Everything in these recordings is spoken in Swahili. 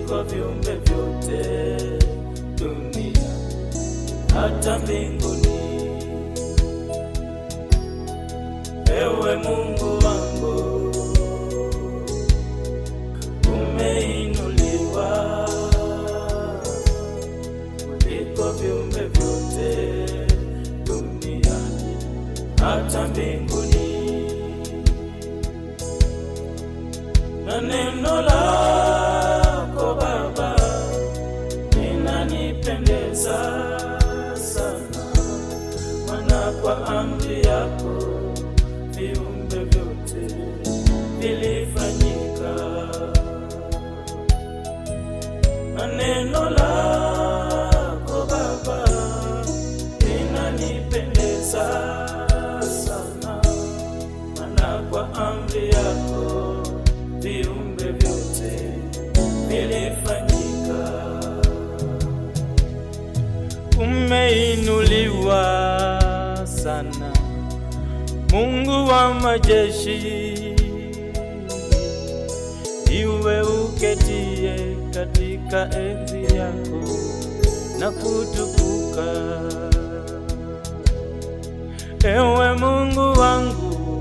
kuliko viumbe vyote dunia hata mbinguni. Ewe Mungu wangu, umeinuliwa kuliko viumbe vyote duniani hata mbinguni, na neno lako Baba linanipendeza sana, maana kwa amri yako viumbe vyote vilifanyika, na neno lako Baba linanipendeza sana, maana kwa amri yako viumbe vyote vilifanyika. Umeinuliwa sana Mungu wa majeshi, iwe uketie katika enzi yako na kutukuka. Ewe Mungu wangu,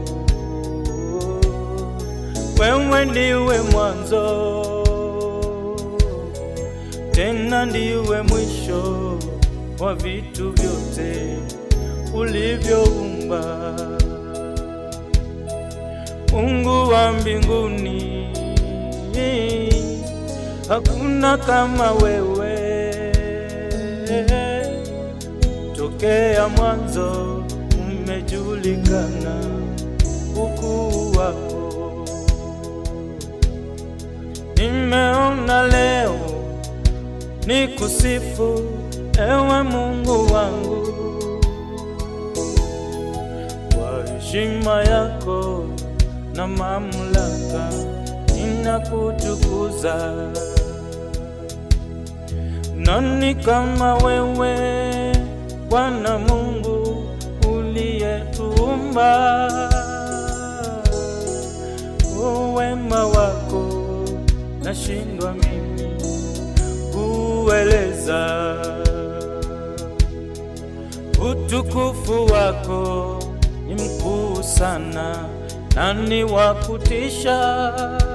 wewe ndiwe mwanzo tena ndiwe mwisho wa vitu vyote ulivyoumba. Mungu wa mbinguni, hakuna kama wewe. Tokea mwanzo umejulikana ukuu wako. Nimeona leo ni kusifu ewe Mungu wangu kwa heshima yako na mamlaka ninakutukuza. Nani kama wewe Bwana Mungu uliyetuumba? Uwema wako nashindwa mimi kueleza, utukufu wako ni mkuu sana nani wa kutisha?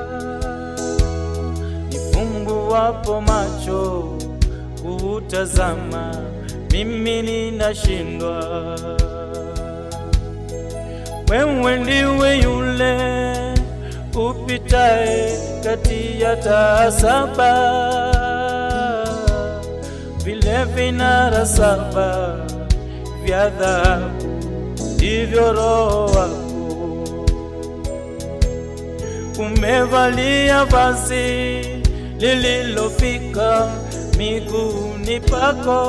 Nifumbuwapo macho kuutazama, mimi ninashindwa. Wewe ndiwe yule upitaye kati ya taa saba, vile vinara saba vya dhahabu, ndivyo Roho wako umevalia vazi lililofika miguuni pako,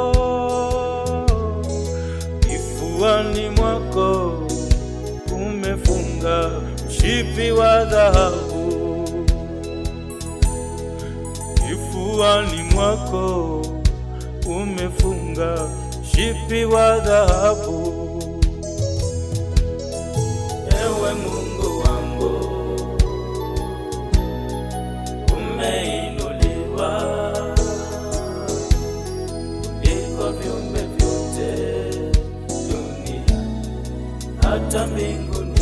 kifuani mwako umefunga mshipi wa dhahabu, kifuani mwako umefunga mshipi wa dhahabu. Ewe Mungu wangu umeinuliwa kuliko viumbe vyote dunia hata mbinguni.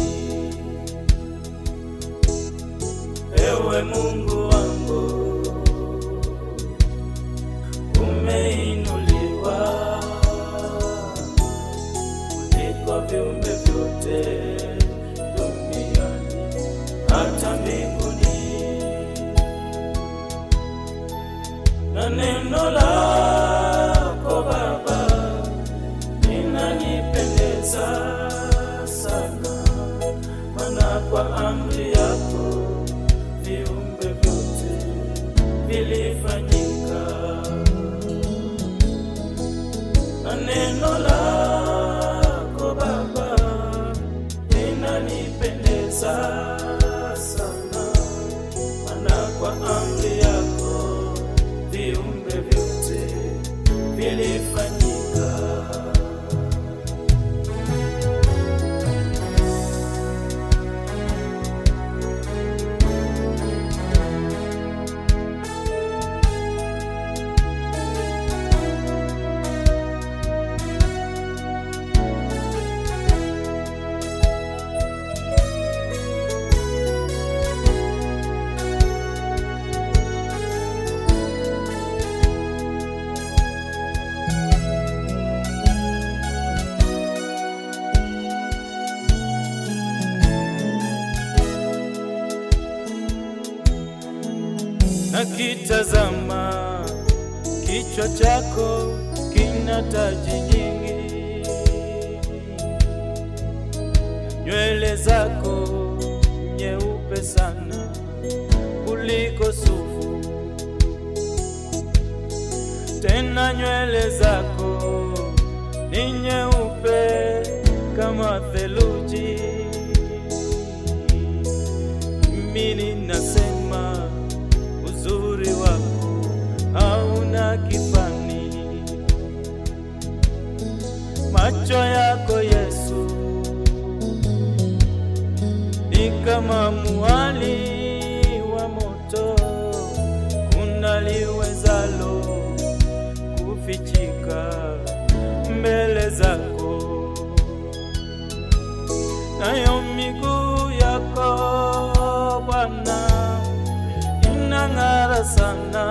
Ewe Mungu wangu umeinuliwa kuliko viumbe vyote duniani hata mbinguni na neno lako Baba linanipendeza sana, maana kwa amri yako viumbe vyote vilifanyika, na neno lako Baba linanipendeza sana, maana kwa amri yako viumbe vyote vilifanyika. nakitazama kichwa chako kina taji nyingi, nywele zako nyeupe sana kuliko sufu, tena nywele zako ni nyeupe kama theluji. Mimi ninasema uzuri wako hauna kifani, macho yako Yesu ni kama muali wa moto, unaliwezalo kufichika mbele zako, nayo miguu yako Bwana inang'ara sana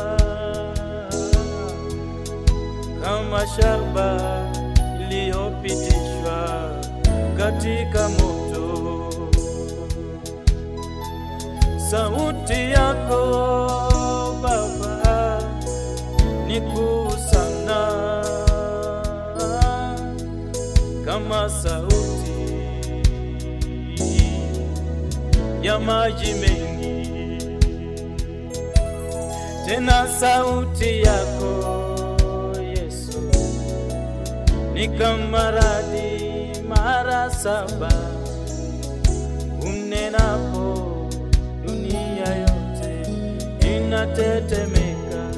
kama shaba iliyopitishwa katika moto. Sauti yako Baba ni kuu sana, kama sauti ya maji mengi, tena sauti yako Yesu ni kama radi mara saba unenapo dunia yote inatetemeka.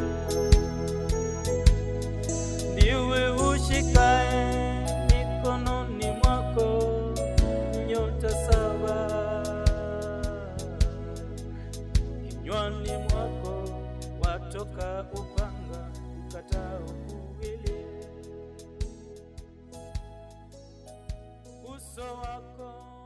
Ndiwe ushikae mikononi mwako nyota saba, kinywani mwako watoka upanga ukatao kuwili, uso wako